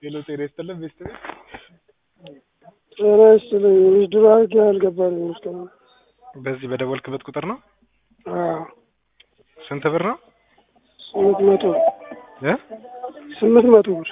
ሄሎ ጤና ይስጥልን ቤስት ጤና ይስጥልኝ። ውድድር አድርጌ አልገባልኝም እስካሁን። በዚህ በደወልክበት ቁጥር ነው? አዎ ስንት ብር ነው? ስምንት መቶ እ ስምንት መቶ ብር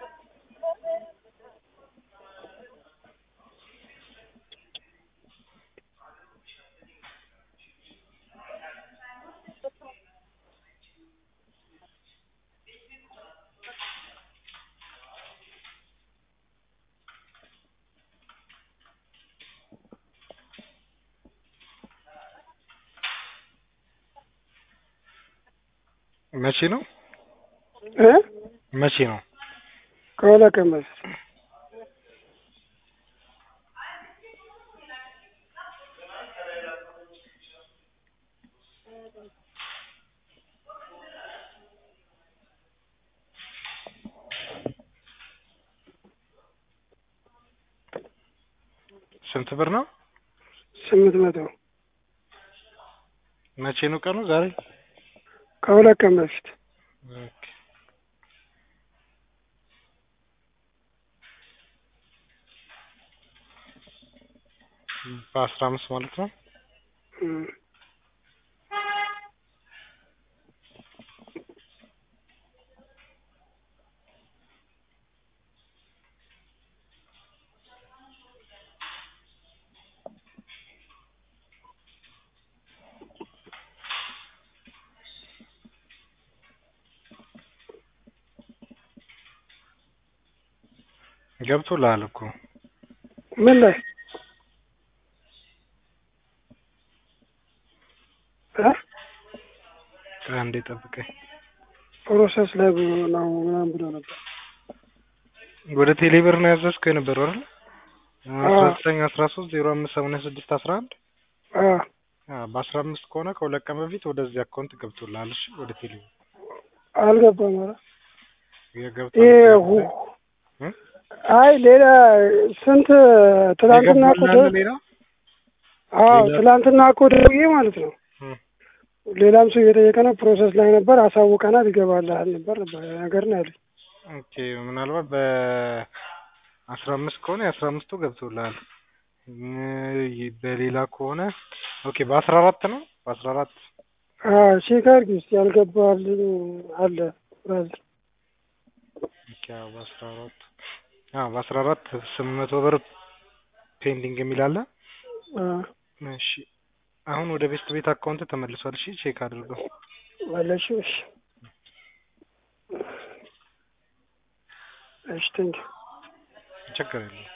መቼ ነው? እ መቼ ነው? ከሁለት ቀን በፊት ስንት ብር ነው? ስምንት መቶ መቼ ነው ቀኑ? ዛሬ ከሁለት ቀን በፊት ኦኬ። በአስራ አምስት ማለት ነው። እም። ገብቶልሃል እኮ ምን ላይ እ አንዴ ጠብቀኝ። ፕሮሰስ ላይ ብሎ ነው ምናምን ብሎ ነበር። ወደ ቴሌብር ነው ያዘዝከው የነበረው አይደል? አዎ። አስራ ዘጠኝ አስራ ሶስት ዜሮ አምስት ሰማንያ ስድስት አስራ አንድ አዎ በአስራ አምስት ከሆነ ከሁለት ቀን በፊት ወደዚህ አካውንት ገብቶልሃል። እሺ ወደ ቴሌብር አልገባም። ኧረ የገብቷል። ይሄ ሁ- እ? አይ ሌላ ስንት ትላንትና እኮ የገባልህ ደ- ሌላ አዎ ሌላ- ትላንትና እኮ ደውዬ ማለት ነው እ። ሌላም ሰው እየጠየቀ ነው። ፕሮሰስ ላይ ነበር፣ አሳውቀናል፣ ይገባልሃል ነበር ነገር ነው ያለኝ። ኦኬ ምናልባት በአስራ አምስት ከሆነ የአስራ አምስቱ ገብቶልሃል። እ በሌላ ከሆነ ኦኬ በአስራ አራት ነው በአስራ አራት አዎ ቼክ አድርጊ እስኪ ያልገባልኝ አለ ብራዘር። ኦኬ አዎ በአስራ አራት አዎ በአስራ አራት ስምንት መቶ ብር ፔንዲንግ የሚል አለ። አዎ እሺ አሁን ወደ ቤስት ቤት አካውንት ተመልሷል። እሺ ቼክ አድርገው። መለሽ እሺ እሺ ቴንኪው ችግር የለውም።